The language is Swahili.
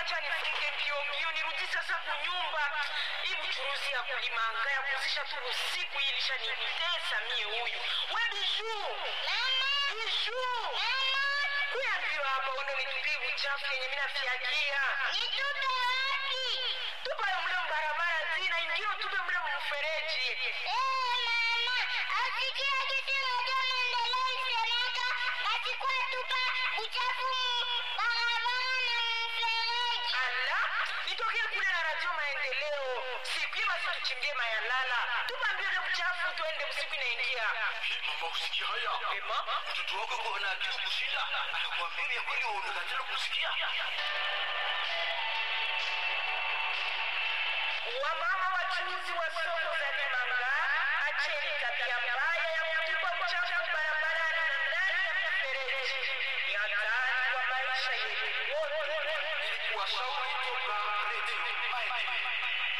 acha nifunge mbio mbio nirudi sasa kunyumba. Hii mchuruzi ya kulimanga ya kuzisha tu usiku hii ilishanitesa mie huyu. We Bijou, Bijou, kuya mbio hapa uende nitupie uchafu yenye mimi nafiagia. Nitupe wapi? Tupa yo mle mbarabara zina ingine tupe mle mfereji. Eh, mama, asikia kitu moja maendeleo isemeka basi kwa tupa uchafu mu barabara na mfereji. Ala, nitokee kule na radio maendeleo. Siku hiyo basi tuchimbie mayalala. Tupa mbio ile uchafu tuende usiku inaingia. Hii mama usikia haya? Ema? Mtoto wako kwa na akili kushinda. Anakuambia vya kweli wewe unakatala kusikia. Wamama wachuuzi wa soko za Limanga, acheni tabia mbaya ya kutupa uchafu barabarani na ndani ya mifereji. Ni hatari kwa maisha yetu wote. Ilikuwa shauri toka Radio Maendeleo.